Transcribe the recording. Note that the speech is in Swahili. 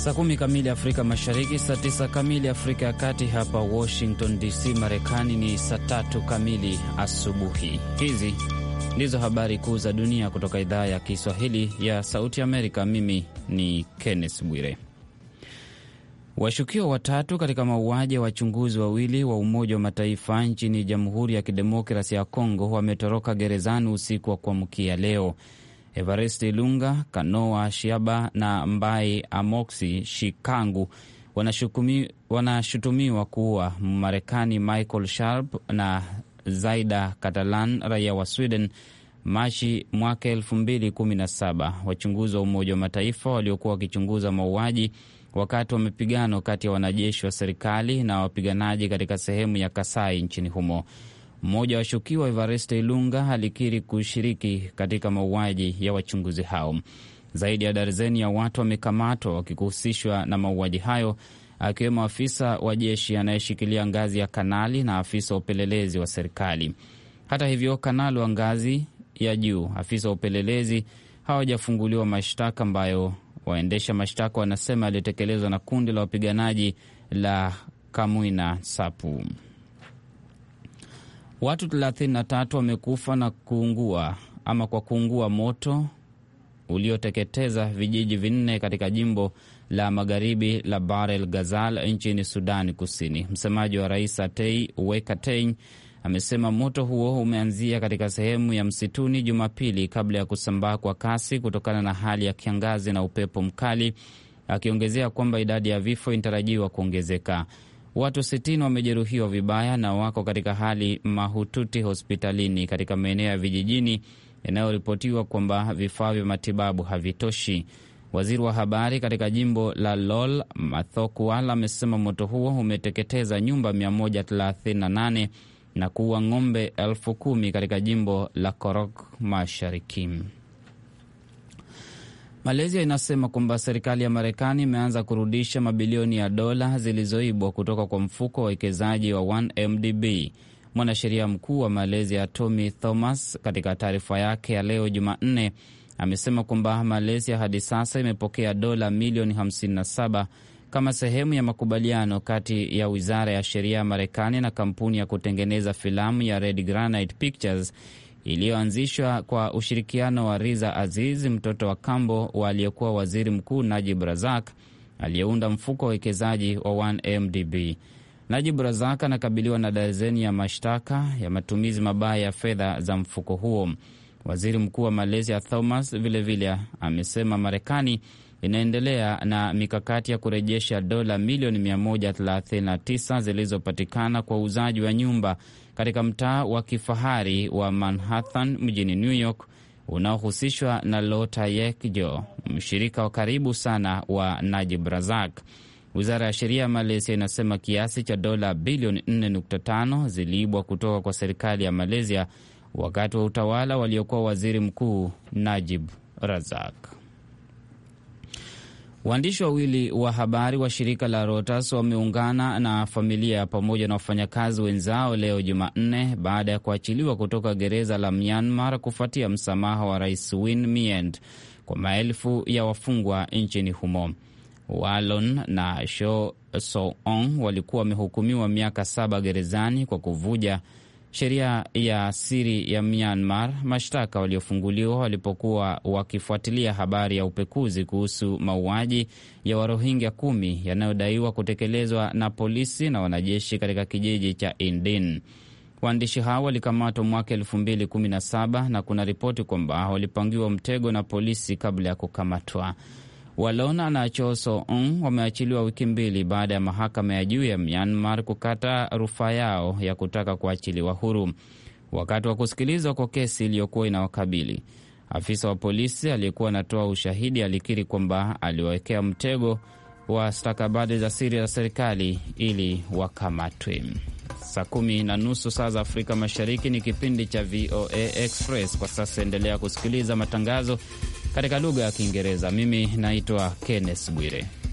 Saa kumi kamili Afrika Mashariki, saa tisa kamili Afrika ya Kati. Hapa Washington DC, Marekani ni saa tatu kamili asubuhi. Hizi ndizo habari kuu za dunia kutoka idhaa ya Kiswahili ya Sauti Amerika. Mimi ni Kenneth Bwire. Washukiwa watatu katika mauaji ya wachunguzi wawili wa Umoja wa Mataifa nchini Jamhuri ya Kidemokrasi ya Kongo wametoroka gerezani usiku wa kuamkia leo. Evariste Lunga, Kanoa Shiaba na Mbai Amoksi Shikangu wanashutumiwa kuua Marekani Michael Sharp na Zaida Catalan, raia wa Sweden, Machi mwaka elfu mbili kumi na saba. Wachunguzi wa Umoja wa Mataifa waliokuwa wakichunguza mauaji wakati wa mapigano kati ya wanajeshi wa serikali na wapiganaji katika sehemu ya Kasai nchini humo. Mmoja wa washukiwa Evariste Ilunga alikiri kushiriki katika mauaji ya wachunguzi hao. Zaidi ya darzeni ya watu wamekamatwa wakihusishwa na mauaji hayo, akiwemo afisa wa jeshi anayeshikilia ngazi ya kanali na afisa wa upelelezi wa serikali. Hata hivyo, kanali wa ngazi ya juu, afisa wa upelelezi hawajafunguliwa mashtaka ambayo waendesha mashtaka wanasema yalitekelezwa na kundi la wapiganaji la Kamwina Sapu. Watu 33 wamekufa na kuungua ama kwa kuungua moto ulioteketeza vijiji vinne katika jimbo la magharibi la Bahr el Ghazal nchini Sudani Kusini. Msemaji wa rais Atei Wekatein amesema moto huo umeanzia katika sehemu ya msituni Jumapili kabla ya kusambaa kwa kasi kutokana na hali ya kiangazi na upepo mkali, akiongezea kwamba idadi ya vifo inatarajiwa kuongezeka. Watu 60 wamejeruhiwa vibaya na wako katika hali mahututi hospitalini katika maeneo ya vijijini yanayoripotiwa kwamba vifaa vya matibabu havitoshi. Waziri wa habari katika jimbo la Lol Mathokual amesema moto huo umeteketeza nyumba 138 na kuua ng'ombe elfu kumi katika jimbo la Korok Mashariki. Malaysia inasema kwamba serikali ya Marekani imeanza kurudisha mabilioni ya dola zilizoibwa kutoka kwa mfuko wa uwekezaji wa 1MDB. Mwanasheria mkuu wa Malaysia Tommy Thomas, katika taarifa yake ya leo Jumanne, amesema kwamba Malaysia hadi sasa imepokea dola milioni 57 kama sehemu ya makubaliano kati ya wizara ya sheria ya Marekani na kampuni ya kutengeneza filamu ya Red Granite Pictures iliyoanzishwa kwa ushirikiano wa Riza Aziz, mtoto wa kambo wa aliyekuwa waziri mkuu Najib Razak, aliyeunda mfuko wa uwekezaji wa 1MDB. Najib Razak anakabiliwa na dazeni ya mashtaka ya matumizi mabaya ya fedha za mfuko huo. Waziri mkuu wa Malaysia Thomas vilevile vile amesema Marekani inaendelea na mikakati ya kurejesha dola milioni 139 zilizopatikana kwa uuzaji wa nyumba katika mtaa wa kifahari wa Manhattan mjini New York unaohusishwa na Lota Yekjo, mshirika wa karibu sana wa Najib Razak. Wizara ya sheria ya Malaysia inasema kiasi cha dola bilioni 4.5 ziliibwa kutoka kwa serikali ya Malaysia wakati wa utawala waliokuwa waziri mkuu Najib Razak. Waandishi wawili wa habari wa shirika la Reuters wameungana na familia pamoja na wafanyakazi wenzao leo Jumanne baada ya kuachiliwa kutoka gereza la Myanmar kufuatia msamaha wa rais Win Myint kwa maelfu ya wafungwa nchini humo. Walon na Sho So-ong walikuwa wamehukumiwa miaka saba gerezani kwa kuvuja sheria ya siri ya Myanmar, mashtaka waliofunguliwa walipokuwa wakifuatilia habari ya upekuzi kuhusu mauaji ya Warohingya kumi yanayodaiwa kutekelezwa na polisi na wanajeshi katika kijiji cha Indin. Waandishi hao walikamatwa mwaka elfu mbili kumi na saba na kuna ripoti kwamba walipangiwa mtego na polisi kabla ya kukamatwa. Walona na Choso Ong wameachiliwa wiki mbili baada ya mahakama ya juu ya Myanmar kukata rufaa yao ya kutaka kuachiliwa huru. Wakati wa kusikilizwa kwa kesi iliyokuwa inawakabili, afisa wa polisi aliyekuwa anatoa ushahidi alikiri kwamba aliwawekea mtego wa stakabadhi za siri za serikali ili wakamatwe. Saa kumi na nusu saa za Afrika Mashariki ni kipindi cha VOA Express. Kwa sasa endelea kusikiliza matangazo katika lugha ya Kiingereza. Mimi naitwa Kenneth Bwire.